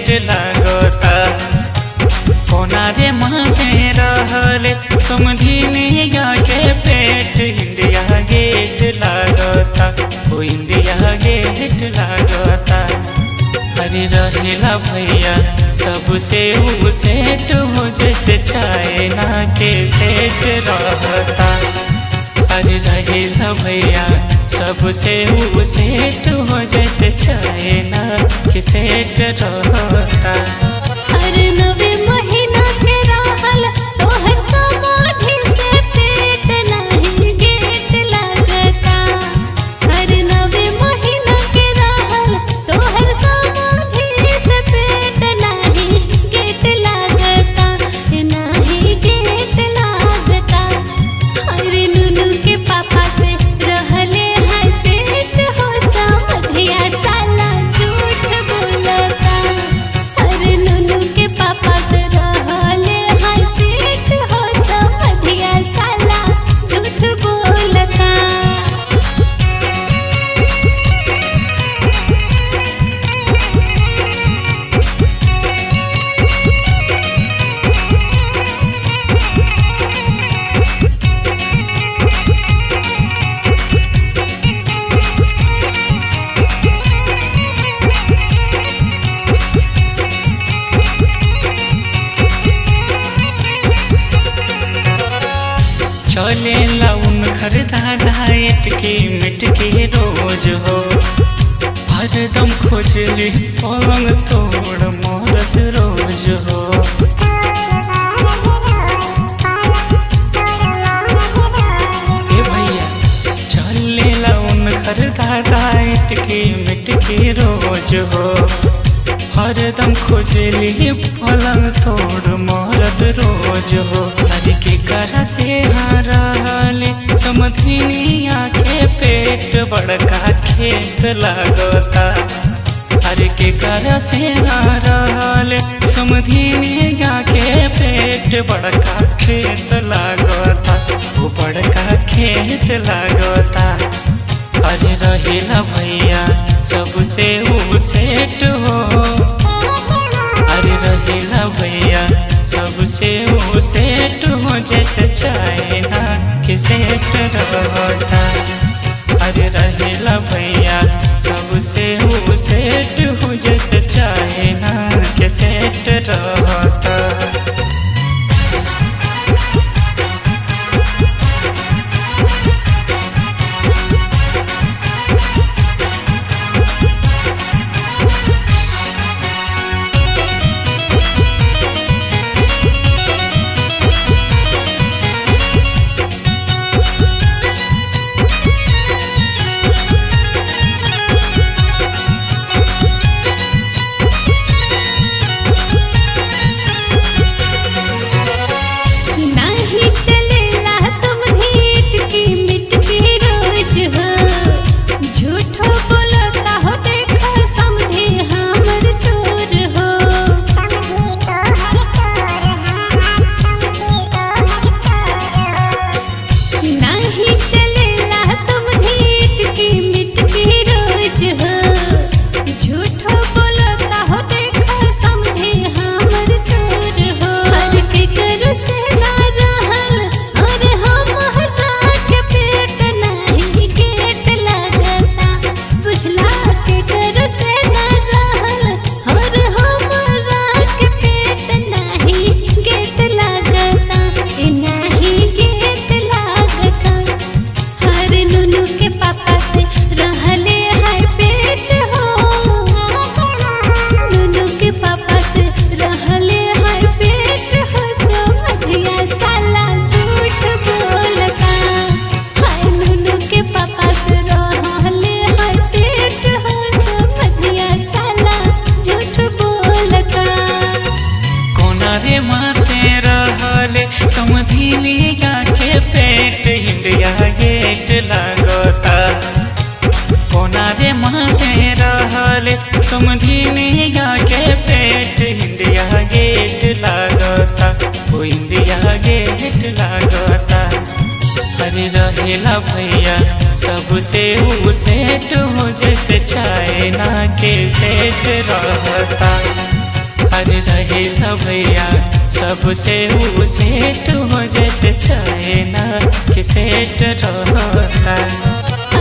लागता कोना रे माझे रहले समधिनिया के पेट इंडिया गेट लागता ओ इंडिया गेट लागता अरे रहेला भैया सबसे ऊ सेट हो जैसे चाइना के सेट रहता अरे रहेला भैया सबसे ऊ सेट हो जैसे चाइना के सेट रहता हर नवे महीना के रहल तोहर समाधि से पेट नहीं गेट लागता हर नवे महीना के रहल तोहर समाधि से पेट नहीं गेट लागता नहीं गेट लागता अरे नुनू के पापा से रहले है पेट हो समधिया साला झूठ बोलता अरे नुनू के पापा से रहले है पेट हो समधिया साला झूठ बोलता चले लाउन खरीदा डाइट के मिट के रोज हो हरदम खोजली पलंग तोड़ मरत रोज हो ए भैया चले लाउन खरीदा डाइट के मिट के रोज हो हरदम खोजली पलंग तोड़ मरद रोज हो हर के करा से हारले समधिनिया के पेट बड़का खेत लागता हर के करा से हारले समधिनिया के पेट बड़का खेत लागता वो बड़का खेत लागता अरे रहेला भैया सबसे ऊ सेट हो अरे रहेला भैया सबसे ऊ सेट हो जैसे चाइना के सेट रहता अरे रहेला भैया सबसे ऊ सेट हो जैसे चाइना के सेट रहता नहीं चलेला तुम हीट की मिट के रोज हो झूठो बोलता हो देखो समझे हमर चोर हो नहीं चलेला तुम हीट की मिट के रोज हो झूठो बोलता हो देखो समझे हमर चोर हो हर के करो से ना रहल अरे हम हटा के पेट नहीं गेट लगता बुझला के करो से ना रहल और हमरा के पेट नहीं गेट लगता ए नहीं गेट लगता हर नुनू के पापा से रहले है पेट हो नुनू के पापा से रहले है पेट हो समझिया साला झूठ बोलता हाय नुनू के पापा से रहले है पेट हो समझिया साला झूठ बोलता कोना रे माँ से रहले समधिनिया के पेट इंडिया गेट लागता कोना रे माँ से रहले समधिनिया के पेट इंडिया गेट लागता ओ इंडिया गेट लागता अरे रहेला भैया सबसे ऊ सेट हो जैसे चाइना के सेट रहता अरे रहेला भैया सबसे ऊ सेट हो जैसे चाहे ना कि सेट रहता